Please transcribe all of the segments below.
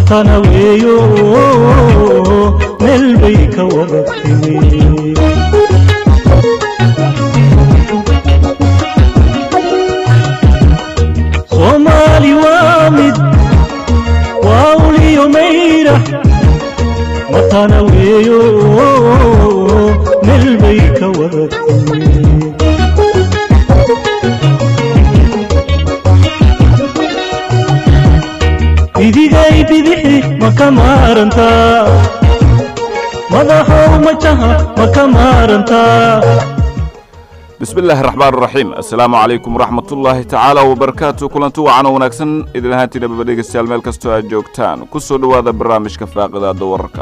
matana weeyo meel bay ka wada timi soomaali waa mid waa uliyo mayra matana weeyo meel bay ka wada timi bidigay bidixi ma ka maarantaa madaxow majaha ma ka maarantaa bismi illaahi raxmaan raxiim assalaamu calaykum waraxmatullaahi tacaala wabarakaatu kulanti wacan wanaagsan idin ahaantiina baba dhegaystayaal meel kastoo aad joogtaan ku soo dhowaada barnaamijka faaqidaada wararka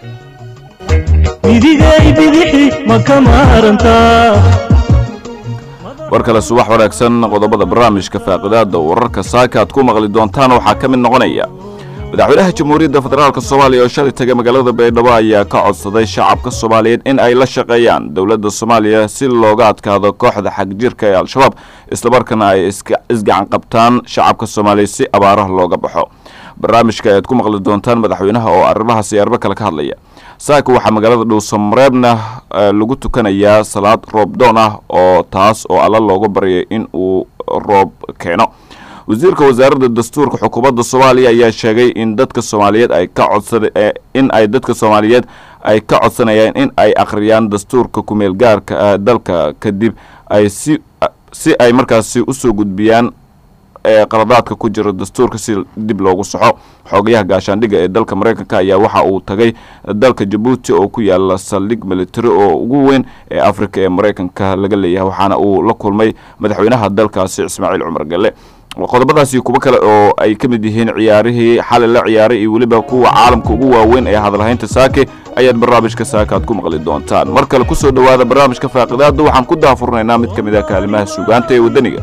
bidigay bidixi ma ka maarantaa war kale subax wanaagsan qodobada barnaamijka faaqidaada wararka saaka aad ku maqli doontaan waxaa ka mid noqonaya madaxweynaha jamhuuriyadda federaalk soomaaliya oo shalay tagay magaalada baydhabo ayaa ka codsaday shacabka soomaaliyeed in ay la shaqeeyaan dowladda soomaaliya si looga adkaado kooxda xagjirka ee al-shabaab islamarkaana ay isgacan qabtaan shacabka soomaaliya si abaaraha looga baxo barnaamijka ayaad ku maqli doontaan madaxweynaha oo arrimahaas iyo arrimo kale ka hadlaya saaka waxaa magaalada dhuusamareebna lagu tukanayaa salaad roob doon ah oo taas oo alla looga baryay in uu roob keeno wasiirka wasaaradda dastuurka xukuumadda soomaaliya ayaa sheegay in dadka soomaaliyeed ay ka codsada in ay dadka soomaaliyeed ay ka codsanayaan in ay akhriyaan dastuurka kumeel gaarka ah dalka kadib ay si si ay markaasi usoo gudbiyaan ee qaladaadka ku jira dastuurka si dib loogu saxo xoogayaha gaashaandhigga ee dalka maraykanka ayaa waxa uu tagay dalka jabuuti oo ku yaala saldhig military oo ugu weyn ee afrika ee maraykanka laga leeyahay waxaana uu la kulmay madaxweynaha dalkaasi ismaaciil cumar gelle qodobadaasi kuwo kale oo ay ka mid yihiin ciyaarihii xalay la ciyaaray iyo weliba kuwa caalamka ugu waaweyn ee hadalhaynta saake ayaad barnaamijka saaka aad ku maqli doontaan mar kale kusoo dhowaada barnaamijka faaqidaada waxaan ku daafurnaynaa mid ka mid ah kaalimaha suugaanta ee waddaniga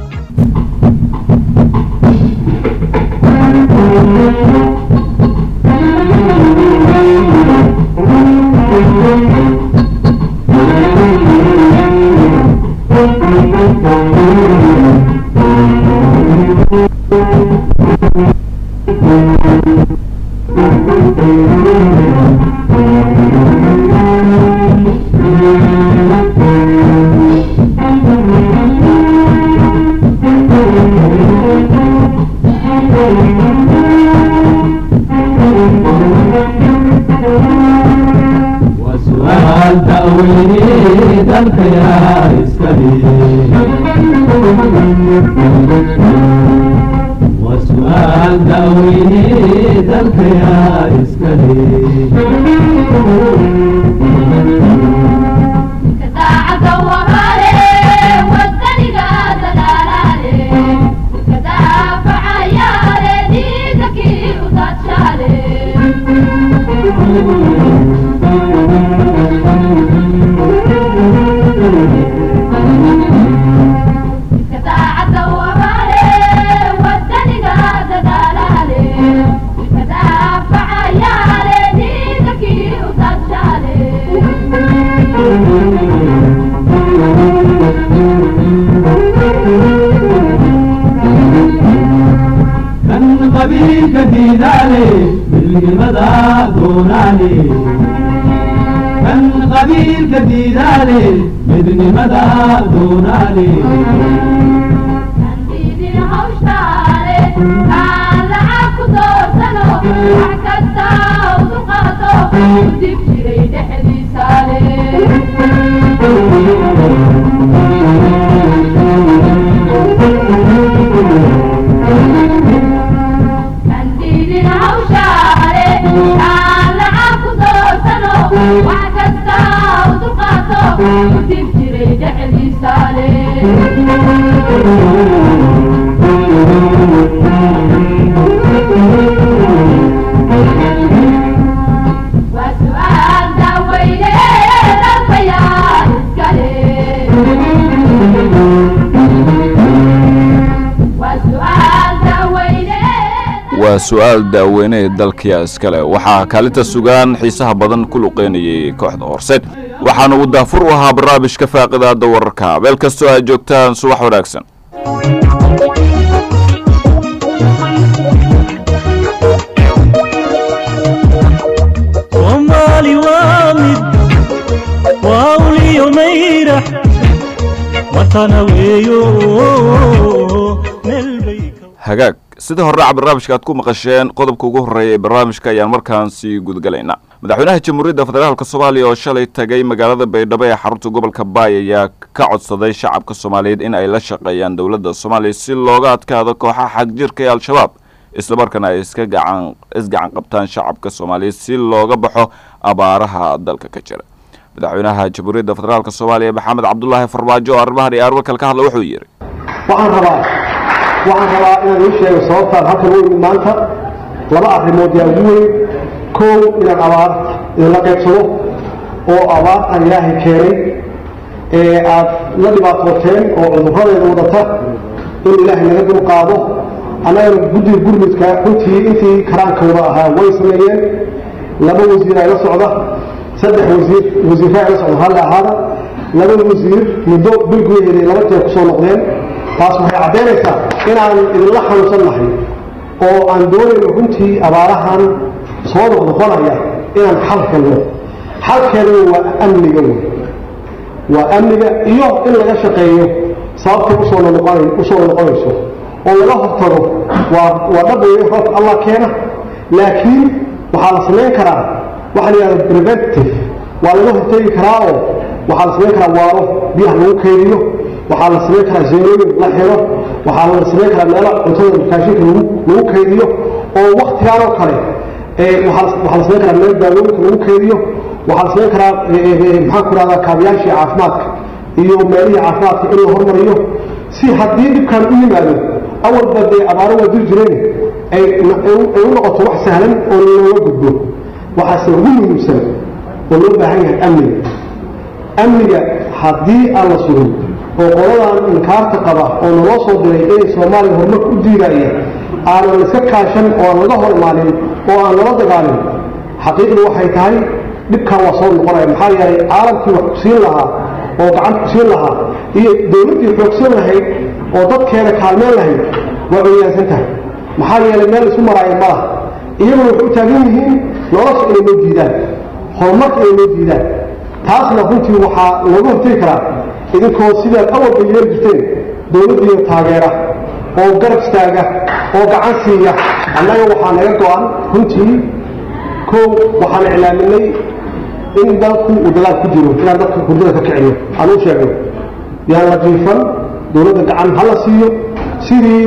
waa su-aal daaweyne ee dalkiya iskale waxaa kaalinta sugaan xiisaha badan ku luqeynayay kooxda horseed waxaana uu daafur u ahaa barnaamijka faaqidaada wararka meel kastoo aad joogtaan subax wanaagsan waa uliyo mayrax watana weeyo meel bay ka hagaag sida horraaca barnaamijka aad ku maqasheen qodobka ugu horreeya ee barnaamijka ayaan markaan sii gudgalaynaa madaxweynaha jamhuuriyadda federaalk soomaaliya oo shalay tagay magaalada baydhabo ee xarunta gobolka baay ayaa ka codsaday shacabka soomaaliyeed in ay la shaqeeyaan dowladda soomaaliya si looga adkaado kooxaha xagjirka ee al-shabaab islamarkaana ay iska gacan isgacan qabtaan shacabka soomaaliyeed si looga baxo abaaraha dalka ka jira madaxweynaha jamhuuriyadda federaalk soomaaliya maxamed cabdulaahi farmaajo oo arrimahan iyo arwakal ka hadla wuxuu yidhi waxaan rabaa waxaan rabaa inaan ii sheego sababtaan halkan u imid maanta laba arrimood yaa ugu weyn kow inaan abaar idinla qaybsado oo abaartan ilaahay keenay ee aad la dhibaatooteen oo cudurradeeda wadata in ilaahay naga dul qaado annagana guddiga gurmudka runtii intii karaankooda ahaa way sameeyeen laba wasiir ay la socda saddex wasiir wasiirra ay la socda halle ahaada laba wasiir muddo bil gudaheeda laba jeer kusoo noqdeen taas waxay caddaynaysaa inaan idinla xanuunsan nahay oo aan doonayno runtii abaarahan soo noqnoqonaya inaan xal helno xalkeeduna waa amniga wey waa amniga iyo in laga shaqeeyo sababtay usoo noqon usoo noqonayso oo laga hortago waa waa dhab weeye roobka allah keena laakiin waxaa la samayn karaa waxaa la yidhahda preventive waa laga hortegi karaa oo waxaa la samayn karaa waaro biyaha lagu kaydiyo waxaa la samayn karaa zeerooyin la xiro waxaa la samayn karaa meelo cuntada makaashinka lagu lagu kaydiyo oo waktigaan oo kale ee waxaa la- waxaa la samayn karaa meel daawooyinka lagu kaydiyo waxaa la samayn karaa ee, ee, maxaan ku rahdaa kaabiyaashii caafimaadka iyo meelihii caafimaadka in la hormariyo si haddii dhibkan u yimaado awalba dee abaaro waa diri jireen ay ay u noqoto wax sahlan oo looga gudbo waxaase ugu muhiimsan oo loo baahan yahay amniga amniga haddii aan la sugin oo qoladan inkaarta qaba oo naloo soo diray inay soomaaliya horumarka u diidaya aanan iska kaashan oo aan laga hor imaanin oo aan lala dagaalin xaqiiqdu waxay tahay dhibkan waa soo noqonaya maxaa yeelay caalamkii wax kusiin lahaa oo gacanta kusiin lahaa iyo dowladdii xoogsan lahayd oo dadkeeda kaalmeen lahayd waa cuyaansan tahay maxaa yeelay meel isu maraayo ma laha iyaguna waxay u taagan yihiin nolosha inay noo diidaan horumarka inay noo diidaan taasna runtii waxaa looga hortegi karaa idinkoo sidaad awalba yeeli jirteen dowladdiiyo taageera oo garab istaaga oo gacan siiya annaga waxaa naga go-an runtii kow waxaan iclaaminay in dalku uu dagaal ku jiro inaan dadka hurdada ka kicino aan u sheegno yaan la jiifan dowladda gacan ha la siiyo sidii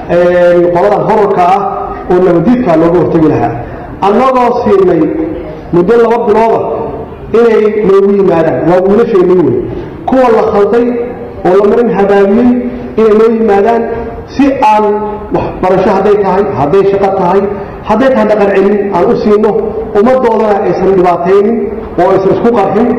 qoladan horarka ah oo nabadiidkaa looga hortegi lahaa annagoo siinay muddo laba bilooda inay noogu yimaadaan waa wiilashaynii wey kuwa la khalday oo la marin habaabiyey inay noo yimaadaan si aan waxbarasho hadday tahay hadday shaqo tahay hadday tahay dhaqan celin aan u siino ummaddoodana aysan dhibaataynin oo aysan isku qarxin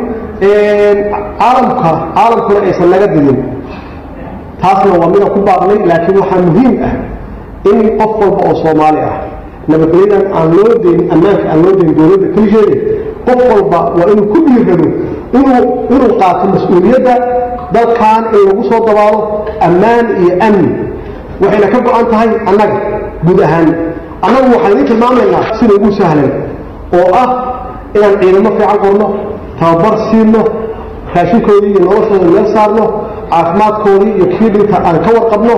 caalamka caalamkuna aysan naga didin taasna waa midaan ku baaqnay laakiin waxaa muhiim ah in qof walba oo soomaali ah nabadgelyadan aan loo dayn ammaanka aan loo dayn dowladda keligeeda qof walba waa inuu ku dhiirado inuu inuu qaato mas-uuliyadda dalkan in lagu soo dabaalo ammaan iyo amni waxayna ka go-an tahay annaga guud ahaan annagu waxaan idiin tilmaamaynaa sida ugu sahlan oo ah inaan ciidamo fiican qorno tababar siino raashinkoodii iyo noloshooda meel saarno caafimaadkoodii iyo kii dhinta aan ka warqabno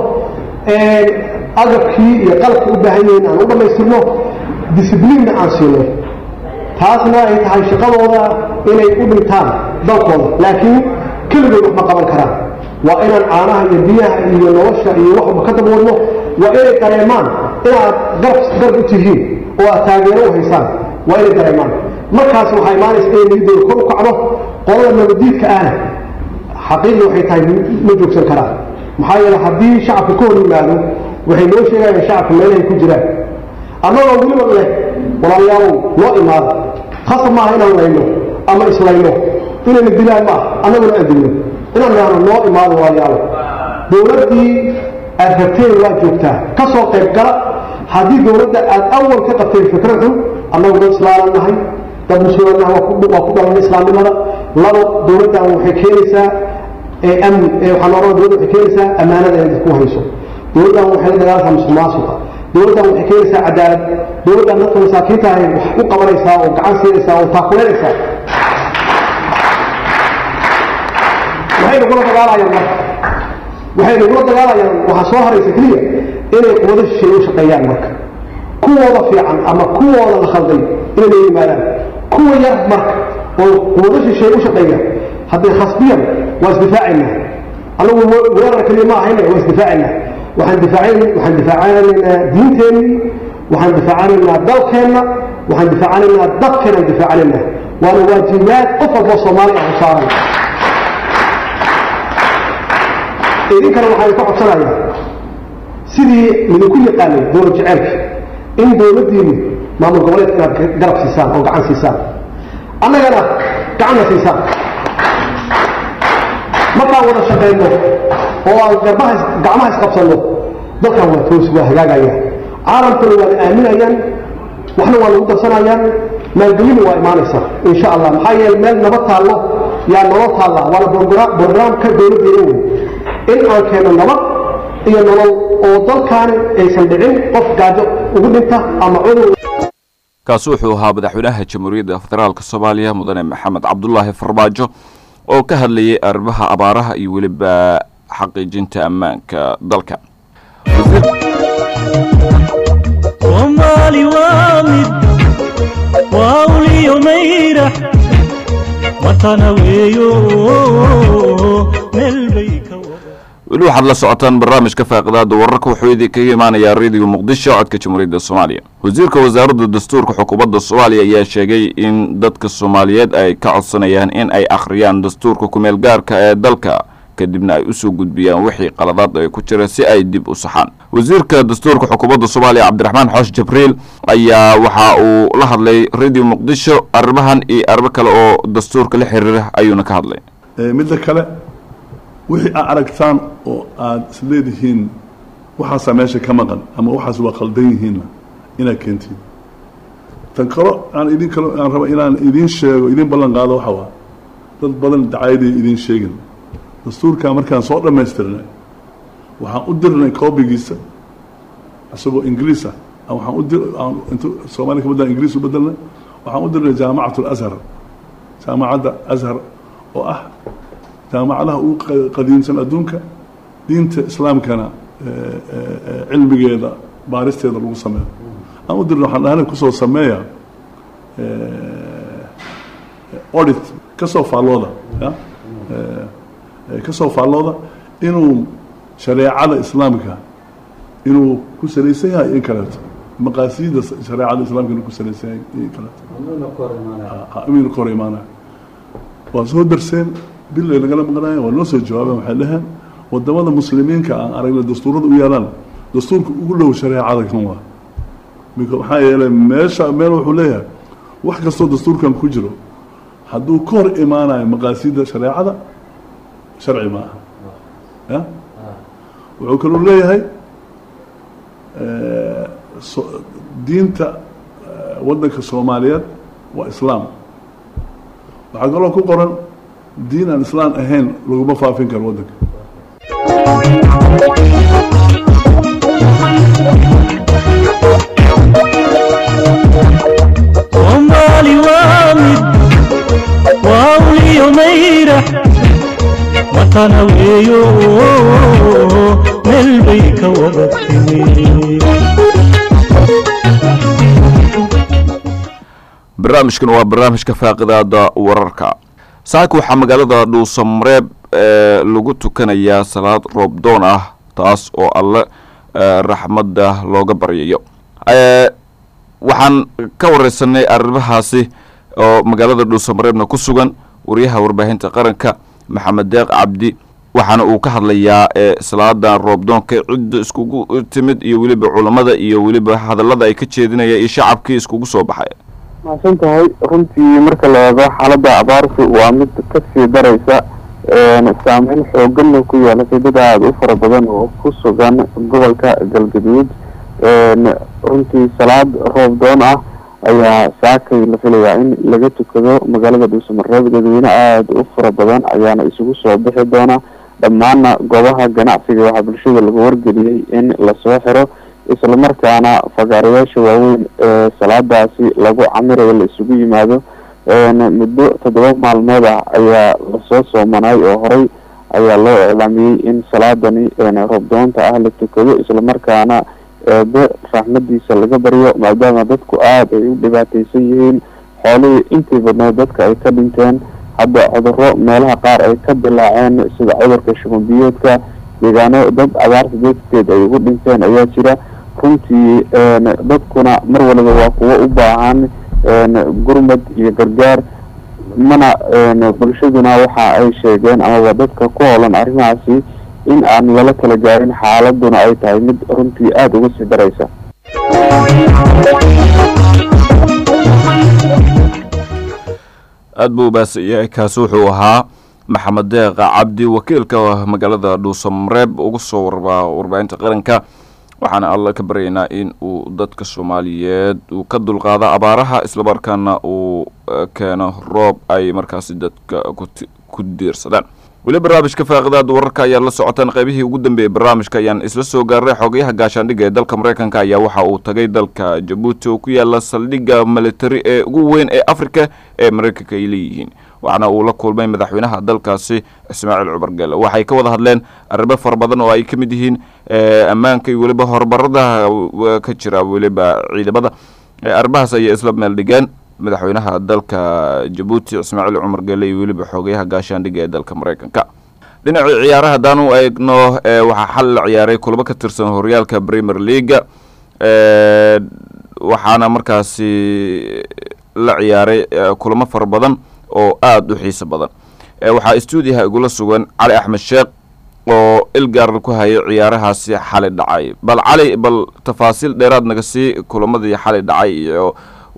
agabkii iyo qalabka u baahan yihiin aan u dhammaystirno discibliinna aan siino taasna ay tahay shaqadooda inay u dhintaan dalkooda laakiin keligood waxma qaban karaan waa inaan caanaha iyo biyaha iyo nolosha iyo wax walba ka dabwadno waa inay dareemaan inaad garab garab u tihiin oo aad taageero u haysaan waa inay dareemaan markaas waxaa imaanaysa inay niyadooda kor u kacdo qolada nabadiidka ahna xaqiiqii waxay tahay ma joogsan karaan maxaa yeele haddii shacabka ka hor yimaado waxay noo sheegayaan shacabka meelahay ku jiraan annagoo weliba leh walaalayaalow noo imaada khasab maaha inaan layno ama islayno inayna dilaan maaha annaguna aan dilno inaan nahno noo imaado walaalayaalo dowladdii aad rabteen waa joogtaa ka soo qayb gala haddii dowladda aad awal ka qabteen fikrad xun annagu dad islaaman nahay dad muslimiin nahay waa ku waa ku dhalanay islaamnimada labo dowladdan waxay keenaysaa ee amni ee waxaan oran dowladda waxay keenaysaa ammaanada inay dadku hayso dowladdan waxay la dagaalaysaa musuqmaasuqa dowladdan waxay keenaysaa cadaalad dowladdan dadka masaakiinta ahay wax u qabanaysaa oo gacan siinaysaa oo taakuleynaysaa maxay nagula dagaalayaan marka waxay nagula dagaalayaan waxaa soo haraysa keliya inay quwado shisheeye u shaqeeyaan marka kuwooda fiican ama kuwooda la khalday inay la yimaadaan kuwa yar marka oo quwado shisheeye u shaqeeya hadday khasbiyan waa isdifaacaynaa anagu weerar keliya ma ahayna waa isdifaacaynaa waxaan difaacayn waxaan difaacanaynaa diinteenni waxaan difaacanaynaa dalkeenna waxaan difaacanaynaa dadkeenaan difaacanaynaa waana waajibaad qof walboo soomaali ah u saaran idinkana waxaan ka codsanayaa sidii idinku yaqaanay dowlad jeceelka in dowladdiinu maamul goboleedka inaad garab siisaan oo gacan siisaan annagana gacanna siisaan markaan wada shaqayno oo aan garbaha gacmaha isqabsanno dalkan waa toos waa hagaagaya caalamkuna waana aaminayaan waxna waa lagu darsanayaan maalgelinu waa imaanaysaa insha allah maxaa yeele meel nabad taallo yaa nolol taalla waana brograamka dowladdeena wey in aan keeno nabad iyo nolol oo dalkaani aysan dhicin qof gaajo ugu dhinta ama cudur kaasi wuxuu ahaa madaxweynaha jamhuuriyadda federaalk soomaaliya mudane maxamed cabdulaahi farmaajo oo ka hadlayay arrimaha abaaraha iyo weliba xaqiijinta ammaanka dalka soomaali waa mid waa uliyo mayrax matana weeyo meel bay ka wada weli waxaad la socotaan barnaamijka faaqidaada wararka wuxuu idinkaga imaanayaa rediyo muqdisho codka jamhuuriyadda soomaaliya wasiirka wasaaradda dastuurka xukuumadda soomaaliya ayaa sheegay in dadka soomaaliyeed ay ka codsanayaan in ay akhriyaan dastuurka kumeel gaarka ee dalka kadibna ay usoo gudbiyaan wixii qaladaad ay ku jira si ay dib u saxaan wasiirka dastuurka xukuumadda soomaaliya cabdiraxmaan xoosh jibriil ayaa waxa uu la hadlay rediyo muqdisho arrimahan iyo arrimo kale oo dastuurka la xiriira ayuuna ka hadlay midda kale wixii aad aragtaan oo aada isleedihiin waxaasaa meesha ka maqan ama waxaas waa khaldan yihiinna inaad keentiin tan kalo aan idin kalo aan raba inaan idiin sheego idiin ballan qaado waxa waa dad badan dacayadii idiin sheegin dastuurkaa markaan soo dhammaystirnay waxaan u dirnay koobigiisa isagoo ingiriis ah waxaan u dir aan intu soomaaliya ka badan ingiriis u bedelnay waxaan u dirnay jaamacat alashar jaamacadda ashar oo ah jaamacadaha ugu qadiimsan adduunka diinta islaamkana cilmigeeda baaristeeda lagu sameeyo aan u dirna waxaan dhahana kusoo sameeya audit kasoo faallooda ya kasoo faallooda inuu shareecada islaamka inuu ku salaysan yahay in kaleeto maqaasiida shareecada islaamka inuu ku salaysan yahay in kaleeto inuu ka hor imaanaya waa soo darseen bil ay nagala maqnaayeen waa noo soo jawaabeen waxay dhaheen wadamada muslimiinka aan aragna dastuurada u yaalaan dastuurka ugu dhow shareecada kan waa maxaa yeelay meesha meel wuxuu leeyahay wax kastoo dastuurkan ku jiro hadduu ka hor imaanayo maqaasiida shareecada sharci ma aha ya wuxuu kaluu leeyahay diinta waddanka soomaaliyeed waa islaam waxaa kaloo ku qoran diin aan islaan ahayn laguma faafin karo waddanka soomaali waa mid waa uliyo mayrax matana weeyo meel bay ka wada timi barnaamijkan waa barnaamijka faaqidaada wararka saaka waxaa magaalada dhuusamareeb lagu tukanayaa salaad roobdoon ah taas oo alle raxmadda looga baryayo waxaan ka wareysanay arrimahaasi oo magaalada dhuusamareebna ku sugan wariyaha warbaahinta qaranka maxamed deeq cabdi waxaana uu ka hadlayaa salaadan roobdoonka cidda iskugu timid iyo weliba culammada iyo weliba hadallada ay ka jeedinaya iyo shacabkii iskugu soo baxay mahadsan tahay runtii marka la eego xaaladda abaartu waa mid kasii daraysa saameyn xooganna ku yeelatay dad aada u fara badan oo ku sugan gobolka galgaduud runtii salaad roob doon ah ayaa saakay la filayaa in laga tukado magaalada dhuusamareeb dadweyne aada u fara badan ayaana isugu soo bixi doona dhammaana goobaha ganacsiga waxaa bulshada lagu wargeliyey in lasoo xiro islamarkaana fagaarayaasha waaweyn ee salaadaasi lagu camirayo la isugu yimaado muddo toddoba maalmood ah ayaa lasoo soomanay oo horey ayaa loo iclaamiyey in salaadani roobdoonta ah la tukado islamarkaana eebe raxmadiisa laga baryo maadaama dadku aada ay u dhibaateysan yihiin xoolihii intii badneed dadka ay ka dhinteen hadda cuduro meelaha qaar ay ka dilaaceen sida cudurka shubanbiyoodka deegaano dad abaarta darteed ay ugu dhinteen ayaa jira runtii dadkuna mar waliba waa kuwo u baahan gurmad iyo gargaar mana bulshaduna waxa ay sheegeen amaba dadka ku hoolan arrimahaasi in aan lala kala gaarin xaaladuna ay tahay mid runtii aada uga sii daraysa aad buu ubaahsan yahay kaasi wuxuu ahaa maxamed deeqa cabdi wakiilka magaalada dhuusamareeb uga soo warbaa warbaahinta qaranka waxaana alla ka baryaynaa in uu dadka soomaaliyeed uu ka dulqaado abaaraha islamarkaana uu keeno roob ay markaasi dadka ku diirsadaan weli barnaamijka faaqidaada wararka ayaa la socotaan qaybihii ugu dambeeyey barnaamijka ayaan isla soo gaaray xogayaha gaashaandhigga ee dalka mareykanka ayaa waxa uu tagay dalka jabuuti oo ku yaala saldhigga militari ee ugu weyn ee afrika ee mareykanka ay leeyihiin waxaana uu la kulmay madaxweynaha dalkaasi ismaaciil cumar gele waxay ka wada hadleen arrimo fara badan oo ay ka mid yihiin ammaanka iyo weliba horumarada ka jira weliba ciidamada arrimahaas ayay isla meel dhigeen madaxweynaha dalka jabuuti ismaaciil cumar gele iyo weliba xoogayaha gaashaandhigga ee dalka mareykanka dhinacii ciyaaraha haddaan u eegno waxaa xal la ciyaaray kulamo ka tirsan horyaalka premier leaga waxaana markaasi la ciyaaray kulamo fara badan oo aada u xiiso badan waxaa stuudiyaha igula sugan cali axmed sheekh oo ilgaar ku hayay ciyaarahaasi xali dhacay bal cali bal tafaasiil dheeraad naga sii kulamadii xali dhacay iyo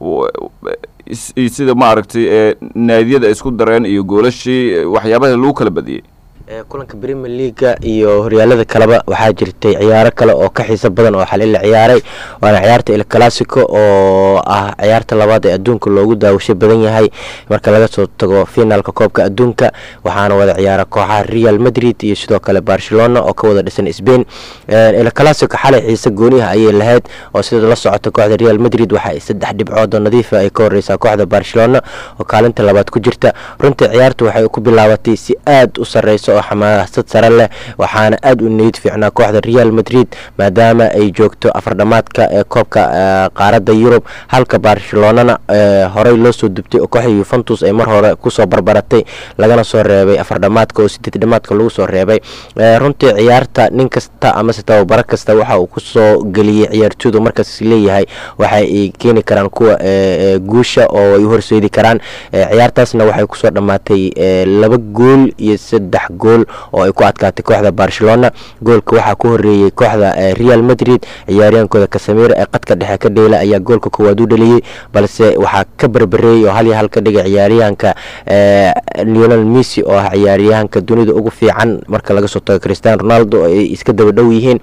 sida maaragtay ee naadiyada isku dareen iyo goolashii waxyaabaha lagu kala badiyey kulanka premier leaga iyo horyaalada kaleba waxaa jirtay ciyaaro kale oo ka xiiso badan oo xali la ciyaaray waana ciyaarta el classico oo ah ciyaarta labaad ee adduunka loogu daawasho badan yahay marka laga soo tago finaalka koobka adduunka waxaana wada ciyaara kooxaha real madrid iyo sidoo kale barcelona oo ka wada dhisan spain el classico xalay xiise gooniha ayay lahayd oo sida la socota kooxda real madrid waxa saddex dhibcood oo nadiifa ay ka horeysaa kooxda barcelona oo kaalinta labaad ku jirta runtii ciyaartu waxay ku bilaabatay si aada u sareysa oo xamaasad sare leh waxaana aada u niyad fiicnaa kooxda real madrid maadaama ay joogto afardhamaadka ee koobka qaaradda yurub halka barcelonana horey loo soo dubtay oo kooxda yuventus ay mar hore kusoo barbaratay lagana soo reebay afardhamaadka oo sideed dhamaadka lagu soo reebay runtii ciyaarta nin kasta amase tababaro kasta waxa uu kusoo geliyey ciyaartooydu markaas leeyahay waxa ay keeni karaan kuwa guusha oo ay horseedi karaan ciyaartaasna waxay kusoo dhammaatay laba gool iyo saddex gool oo ay ku adkaatay kooxda barcelona goolka waxaa ku horeeyey kooxda real madrid ciyaaryahankooda kasamir ee qadka dhexe ka dheela ayaa goolka koowaad u dhaliyey balse waxaa ka berbereeyey oo hal iyo hal ka dhigay ciyaaryahanka leonel messi oo ah ciyaaryahanka dunida ugu fiican marka laga soo tago christian ronaldo ay iska daba dhow yihiin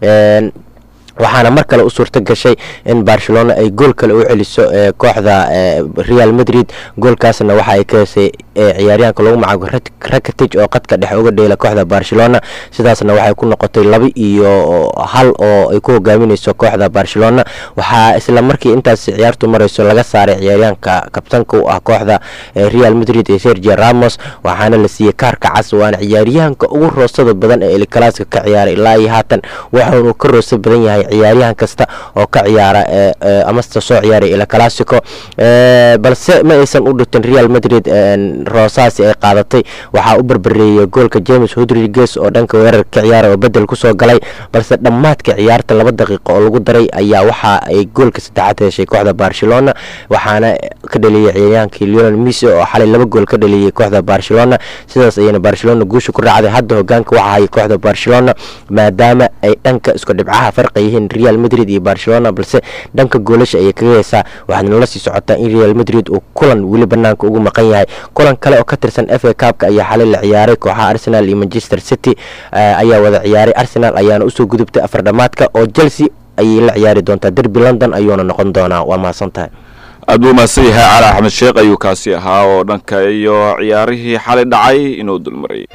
waxaana mar kale u suurto gashay in barcelona ay gool kale u celiso kooxda real madrid goolkaasna waxa ay ka hesay ciyaaryahanka lagu magacaabo rakatig oo qadka dhexe uga dheela kooxda barcelona sidaasna waxay ku noqotay laba iyo hal oo ay ku hogaamineyso kooxda barcelona waxaa isla markii intaas ciyaartu mareyso laga saaray ciyaaryahanka kabtanka u ah kooxda real madrid ee sergio ramos waxaana la siiyey kaarka cas waana ciyaaryahanka ugu roosada badan ee elclaska ka ciyaaray ilaa iyo haatan waxaanu ka roosa badan yahay ciyaaryahan kasta oo ka ciyaara amasta soo ciyaaray el classico balse ma aysan u dhitin real madrid roosaasi ay qaadatay waxaa u berbereeyey goolka james rodriguez oo dhanka weerarka ka ciyaara oo bedel kusoo galay balse dhammaadka ciyaarta laba daqiiqo oo lagu daray ayaa waxa ay goolka saddexaad heshay kooxda barcelona waxaana ka dhaliyey ciyaaryahankii leonel messi oo xalay laba gool ka dhaliyey kooxda barcelona sidaas ayayna barcelona guusha ku raacday hadda hogaanka waxa hayay kooxda barcelona maadaama ay dhanka isku dhibcaha farqa yihiin real madrid iyo barcelona balse dhanka goolasha ayay kaga heysaa waxaadna la sii socotaa in real madrid uu kulan weli banaanka ugu maqan yahay kulan kale oo ka tirsan f a cabka ayaa xalay la ciyaaray kooxaha arsenal iyo manchester city ayaa wada ciyaaray arsenal ayaana usoo gudubtay afar dhamaadka oo chelsea ayay la ciyaari doontaa derby london ayuuna noqon doonaa waa mahadsan tahay aad buu mahadsan yahay cali axmed sheekh ayuu kaasi ahaa oo dhanka iyo ciyaarihii xalay dhacay inuu dulmarayay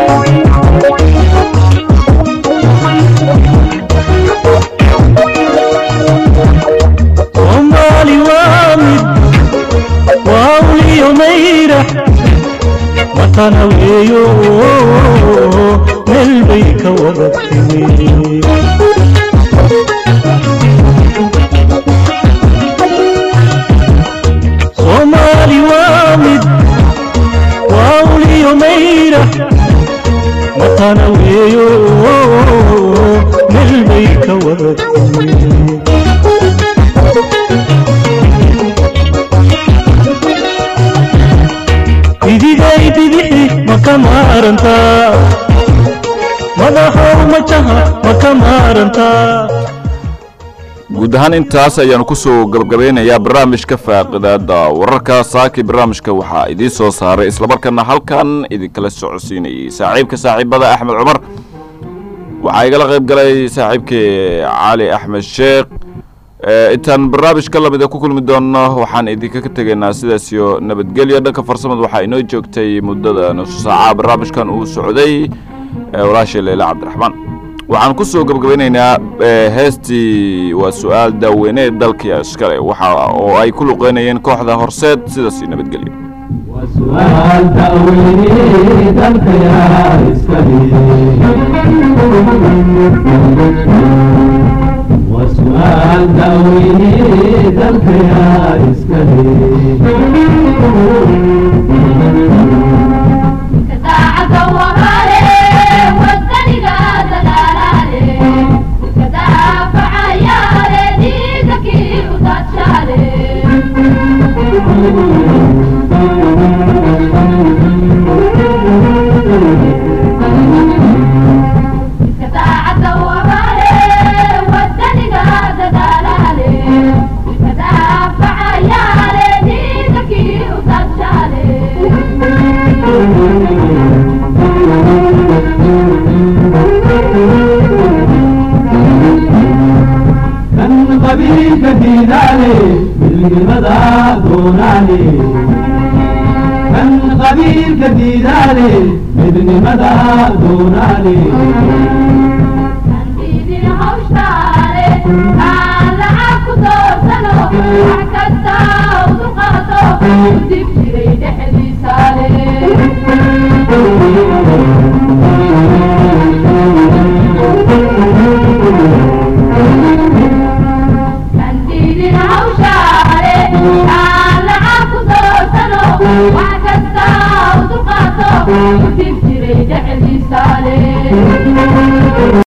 soomaali waa mid waa uliyo mayrax matana weeyo meel bay ka wada timi soomaali waa mid waa uliyo mayra matana weeyo meel bay ka wada timi bidigay bidixi ma ka maarantaa madaxow majaha ma ka maarantaa guud ahaan intaas ayaanu kusoo gabagabeynayaa barnaamijka faaqidaada wararka saaki barnaamijka waxaa idiin soo saaray islamarkaana halkan idinkala socodsiinayay saaxiibka saaxiibada axmed cumar waxaa igala qayb galay saaxiibkii cali axmed sheekh intaan barnaamijka lamida ku kulmi doonno waxaan idinkaga tegaynaa sidaas iyo nabadgelyo dhanka farsamada waxaa inoo joogtay muddada nusu saaca barnaamijkan uu socday walaashay leyle cabdiraxmaan waxaan ku soo gabagabeynaynaa heestii waa su-aal daaweyne dalkii iskale waxa oo ay ku luqeynayeen kooxda horseed sidaas iyo nabadgelyo وسؤال تأويلي ذنك يا إسكالي وسؤال تأويلي ذنك يا إسكالي كان قبيل كديداني بالمدى دوناني كان قبيل كديداني بالمدى دوناني Thank you.